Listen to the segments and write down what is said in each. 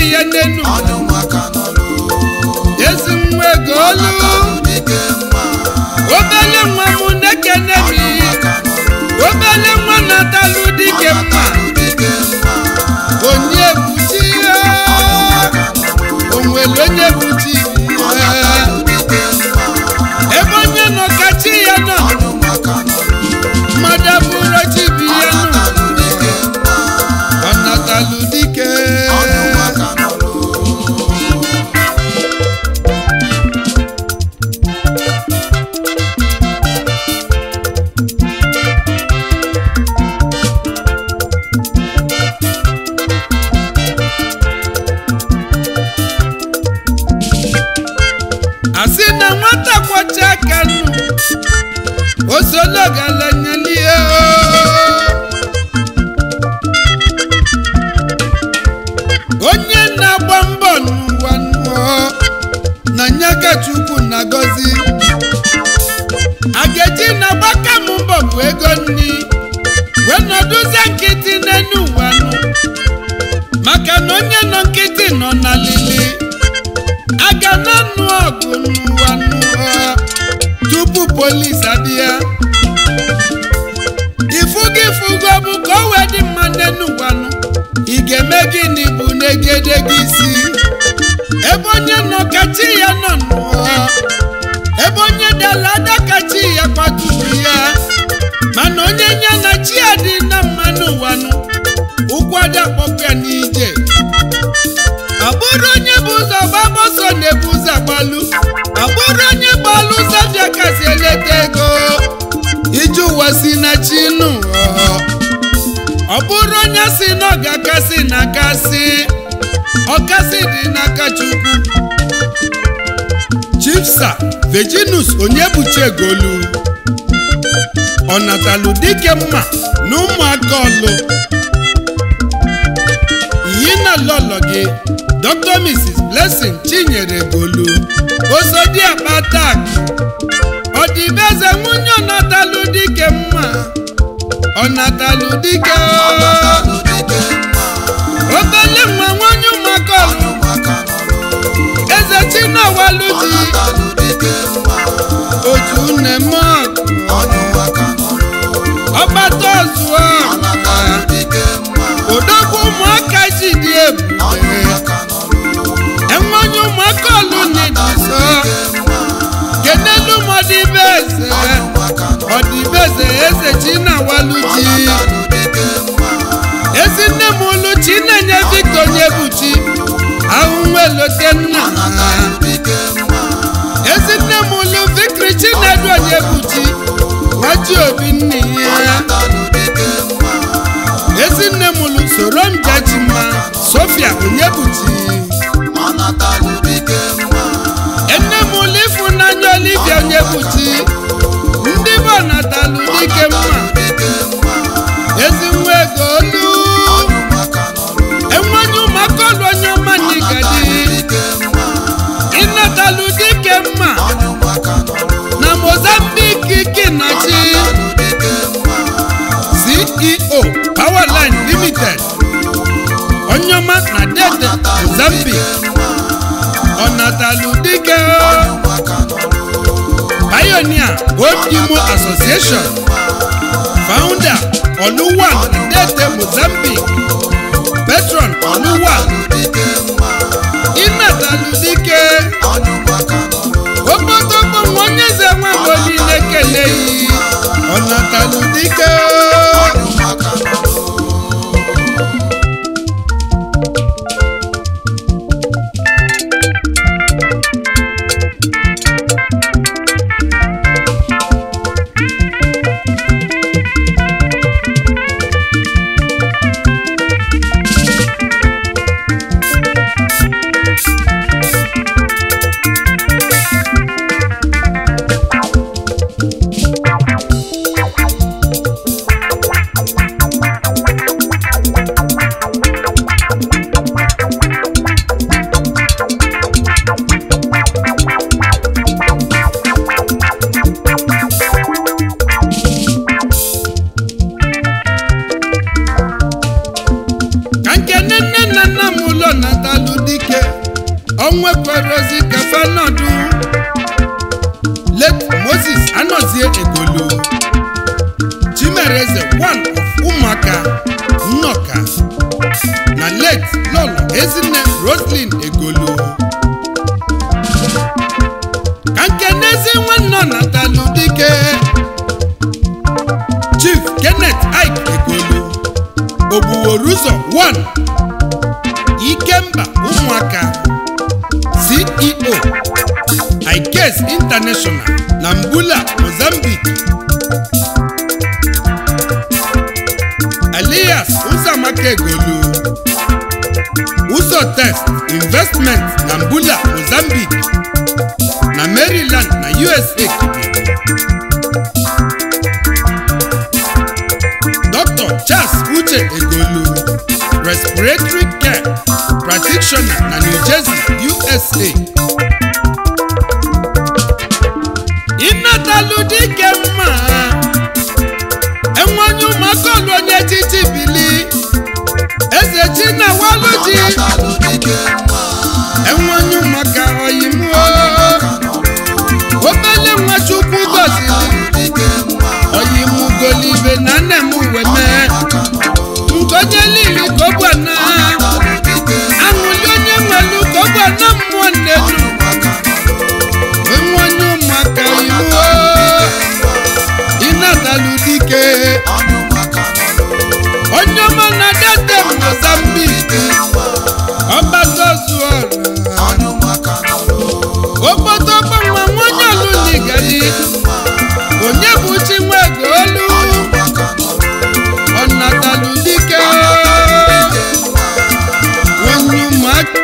ya n'enu onye ụmụaka nọlụ ezi nwa ego olu natalụ dike mma obele nwa m na-ekene onye mi ụmụaka nọlụ obele nwa natalụ dike mma natalụ dike mma onye buchi ya onwere onye buchi ya natalụ dike mma ebe onye nọ ka chi ya nọ onye ụmụaka nọlụ mmadụ abụrụ chi bi ya nọ natalụ dike mma ọ natalụ dike onye ụmụaka nọlụ asị na nwata kwọcha aka nụ osologalanyelie onye na-agba mbọ n'ụwa nụọ na nyaka chukwu na-agọzi ageji na-agbaka m mbọ bụ ego nni wee nọdụzie nkịtị n'enu ụwa nụ maka na onye nọ nkịtị nọ na lili aga na nụ ọgụ n'ụwa nụọ tupu polis abịa ifugo ifugo bụ ka o wee dị mma n'enu ụwa nụ ị ga-eme gịnị bụ n'egede gị isi ebe onye nọ ka chi ya nọ nụọ ebe onye dala ada ka chi ya kwaturu ya mana onye nye na chi ya dị na mma n'ụwa nụ ụkwụ ada kpọpụ ya n'ije ọ bụrụ onye bụ ụzọ gbaba ọsọ na-ebu ụzọ agbalụ ọ bụrụ onye gbalụ ụzọ bịa kasị eleta ego ije ụwa si na chi nụ ọ. ọ bụrụ onye si na ọ ga-akasị na akasị ọkasị dị n'aka chukwu chifsa virginus onyebuchi egolu ọnatalụ dike mma na ụmụaka ọlụ iyi na lọlọ gị dr mrs blessing chinyere golu osodi akpatak ọdịbeze nwunye ọnatalụ dike mma ọnatalụ dike natalụ dike mma obele nwa nwanyị ụmụaka ọlụ onye ụmụaka nọlụ eze chinawalu di natalụ dike mma otu nemọkụ onye ụmụaka nọlụ ọgbata ọzụọ natalụ dike mma odogwu ụmụaka ji dị onye ebube ụmụaka nọlụ enwenye ụmụaka ọlụ na-ediso kenelu m ọdịbeze onye ụmụaka nọlụ ọdịbeze eze chinawalu ji natalụ dike mma ezi nne m ulu chinenye victor nyebuchi ahụnwelote nna natalụ dike mma ezi nne m ulu victory chinedu onyebuchi nwaji obi nne ya natalụ dike mma ezinne m lụ soro m jechima sofia onyebuchi natalụ dike mma enne m lụ ịfụnanya olivia onyebuchi ndị bụ natalụ dike mma dike mma ezi nwa ego olu onye ụmụaka nọlụ enwenye ụmụaka ọlụ onye ọma n'igadi dike mma ịnatalụ dike mma onye ụmụaka nọlụ na mozambique kinachi natalụ dike mma ceo powerline limited onye ọma na dede mozambique ọnatalụ dike ụmụaka nọlụ pioneer old imo association founder oluwan dede mozambique patron oluwan dike mma ịnatalụ dike onye ụmụaka nọlụ okpotokpo nwa onye eze nwagbo niile keleghị ọnatalụ dike onye ụmụaka nọlụ natalụ dike onwekwerozi kafenọdụ let moses anọzie egolu chimereze one of ụmụaka nnọka na late lọlọ ezinne roslin egolu ka nkenezi nwanne natalụ dike chief kenneth ike egolu ogbuworuzo 1 ikemba ụmụaka ceo ikes international na mbula mozambique elias ụzọamaka egolu ụzọ test investment na mbula mozambique na maryland na usa dr charles uche egolu respiratory care practitioner na new jersey usa ịnatalụ dike mma enwenye ụmụaka ọlụ onye echichi bili eze chinawaluji Ọnatalụ dike mma. enwenye ụmụaka oyimuo obele nwa chukwu gozili Ọnatalụ dike mma. oyimugolibe na nne m uwe mee nkonye lili ka ọ gwa na Ọnatalụ dike mma. aṅụli onye nwelu ka ọ gwa na mmụọ nnenu enwenye ụmụaka oyimuo ịnatalụ dike onye ọma na dete mozambiki ọgbataozuọra obodo gbanwa nwonye olunigali onye bụ chinwego olu ọnatalụ dike onye ụmụaka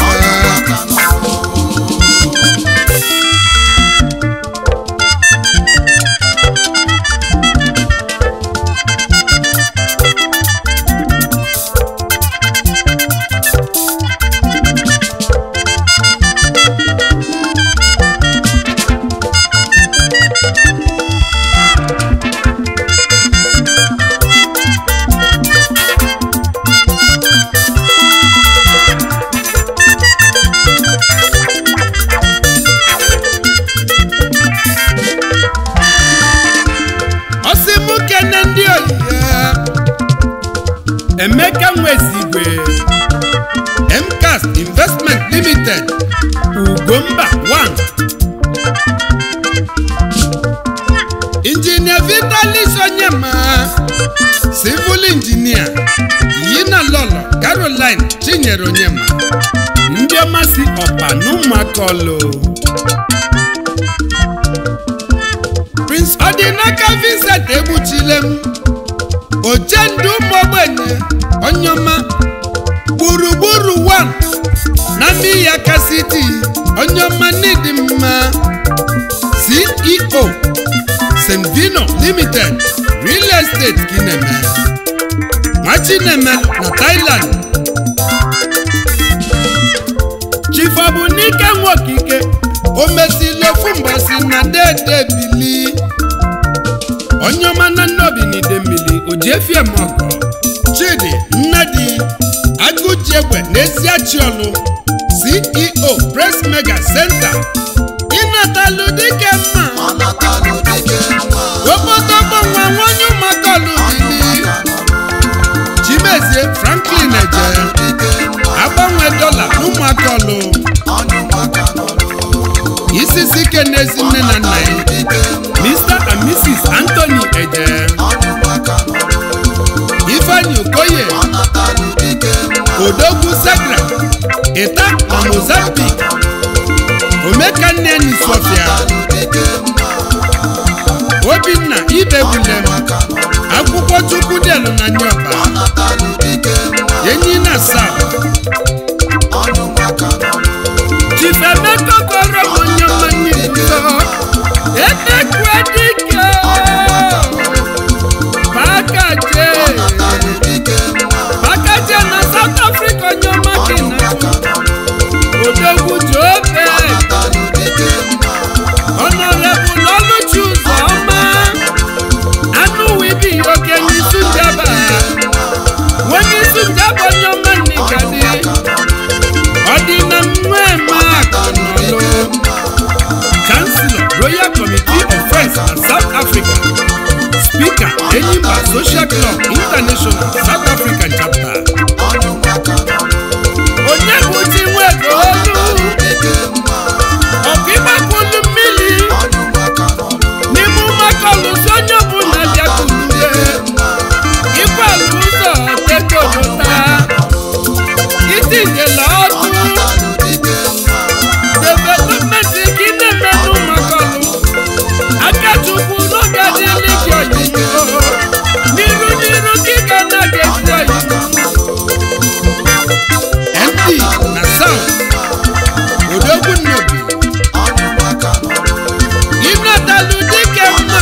ọsị mụ kene ndị oyiye emeka nwezigwe mcas investment limited ugomba 1 injinia vitalis onyema civil injinia yina lọlọ caroline chinyere onyema ndị ọma si ọpa n'ụmụaka ọlụ prince ọdịnaka vincent egbuchile m ochendu ụmụ ogbenye onyeọma gburugburu 1 na miyaka city onyeọma n'ịdị mma ceo st vino limited real estate kineme nwachineme na thailand chief ọbụnike nwokike o mesili ofu mbọsi na dede bili onye ọma na nnobi n'ide mmiri o ji efie m ọgọ chidi nnadi agụjiegwe n'eziachiọlụ ceo press mega center ịnatalụ dike mma obodo gbanwa nwanye ụmụaka ọlụbili chimezie franklin eje agbanwe dọla n'ụmụaka ọlụ isisi ike n'ezi nne na nna ya mr and mrs anthony eje ifeanyi okoye odogwu sagra ịta na mozambique omekanne nisofia obinna ibebulem akwụkwọ chukwu delu na nyoba enyi na south chifemeka kọrọ m onye mmanya ibuso etekwe dike pakaje pakaje na south africa onye ọma gị na odogwu jobe honorable oluchi ụzọma anụ wibi okenye isu njaba onye isu njaba onye ọma nnikadi enyimba social club international south african chapter onye bụ chi nwego olu ọkụ ịgbakwulu mmiri n'ime ụmakọlụsi onye ọbụla bịakwulue ịkwalụ ụzọ tekojota itinyela ọdụ development gị na-eme n'ụmakọlụ aka chukwu n'oge adịghị gị oyiyo n'iru n'iru gị ga na-aga esi oyiyo md na sound odogwu nnobi ịnatalụ dike mma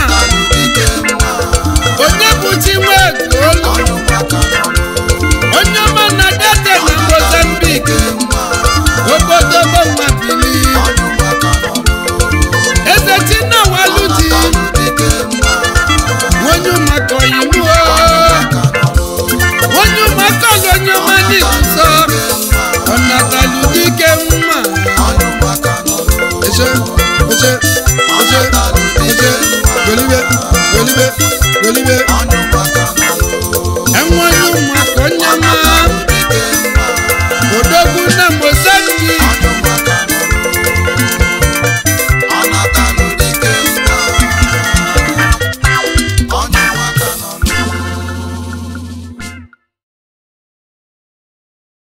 onye bụ chi nwee olu onye ọma na date na mozambik obodo gbanwebili eze chinawaluji onye ụmụaka oyimuo onye ụmụaka ọlụ onye ọma n'iguzo ọnatalụ dike mma eche eche eche eche golibe golibe golibe